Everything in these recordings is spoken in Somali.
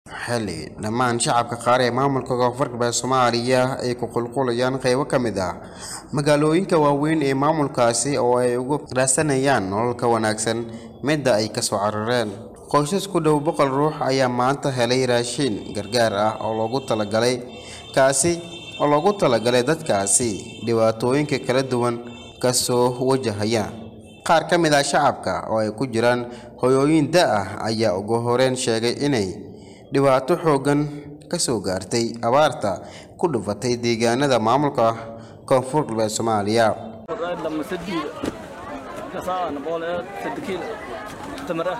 xilli dhammaan shacabka qaar ee maamulka koonfur galbeed soomaaliya ay ku qulqulayaan qeybo ka mid ah magaalooyinka waaweyn ee maamulkaasi oo ay ugu raadsanayaan nolol ka wanaagsan midda ay kasoo carareen qoysas ku dhow boqol ruux ayaa maanta helay raashiin gargaar ah oo loogu talagalay kaasi oo loogu talagalay dadkaasi dhibaatooyinka kala duwan kasoo wajahaya qaar ka mid ah shacabka oo ay ku jiraan hoyooyin da ah ayaa ugu horeyn sheegay inay dhibaato xooggan ka soo gaartay abaarta ku dhufatay deegaanada maamulka koonfur galbeed soomaaliya لما سديد كسان بول سدكيل تمره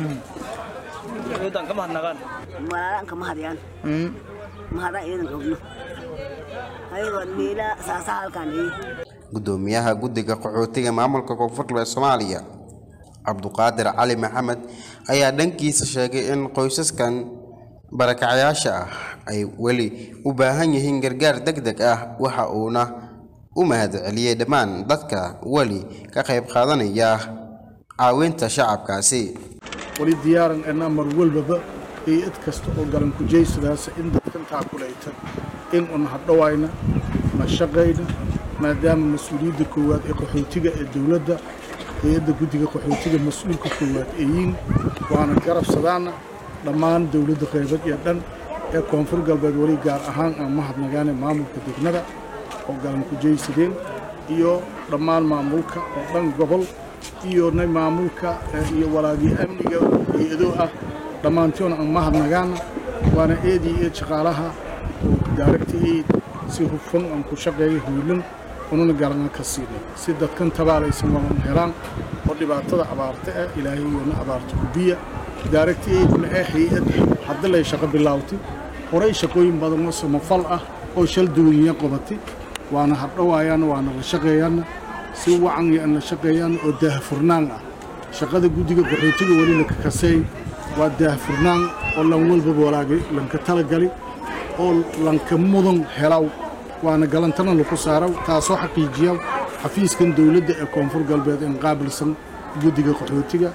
إذا كم هنغان malalaan kama hadyaan mahadaan iidan ogno ayagoo niila saasa halkaan ii gudoomiyaha guddiga qaxootiga maamulka koonfur galbeed soomaaliya cabduqaadir cali maxamed ayaa dhankiisa sheegay in qoysaskan barakacayaasha ah ay weli u baahan yihiin gargaar deg deg ah waxa uuna u mahadceliyey dhammaan dadka weli ka qayb qaadanaya caawinta shacabkaasi wali diyaaran enaa mar walbaba iyo id kasta oo galan kujaysadaas in dadkan taakulayta in un hadhowayna na shaqayna maadaama mas-uuliyadda koowaad ee qaxootiga ee dowladda hay-adda guddiga qaxootiga mas-uulka koowaad ee yiin waana garabsadaana dhammaan dowladda qaybad iyo dhan ee koonfur galbeed weli gaar ahaan aan mahadnagaane maamulka degmada oo galan kujaysadeen iyo dhammaan maamulka oo dhan gobol iyo na maamulka eh, iyo walaagii amniga hay-ado ah dhammaantoona aan mahadnagaana waana eedii eed shaqaalaha oo daaragta eed si hufan aan ku shaqeeya hoylan ununa garana ka siinay si dadkan tabaalaysan walan helaan oo dhibaatada abaarta ah ilaahay iyona abaarta gubiya daaragta eedna ee hay-ad hadda lay shaqo bilaawtay horay shaqooyin badan oo samafal ah oo shal duwaniya qabatay waana hadhowaayaan waana la shaqeeyaana si wacan iyo aan la shaqeeyaan oo daahfurnaan ah shaqada guddiga qaxootiga weli la kakaseey waa daahfurnaan oo lan walbaba walaagay lanka talagali oo lanka mudan helaw waana galantana laku saaraw taasoo xaqiijiya xafiiskan dowladda ee koonfur galbeed in qaabilsan guddiga qaxootiga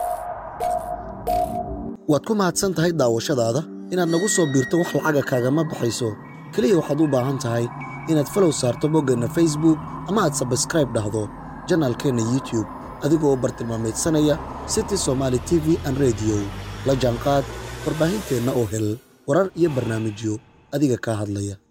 waad ku mahadsan tahay daawashadaada inaad nagu soo biirto wax lacaga kaagama baxayso keliya waxaad u baahan tahay inaad falow saarto boggeenna facebook ama aad sabskraib dhahdo janaalkeenna youtube adigoo bartilmaameedsanaya city somaali t v an rediyo la jaanqaad warbaahinteenna oo hel warar iyo barnaamijyo adiga kaa hadlaya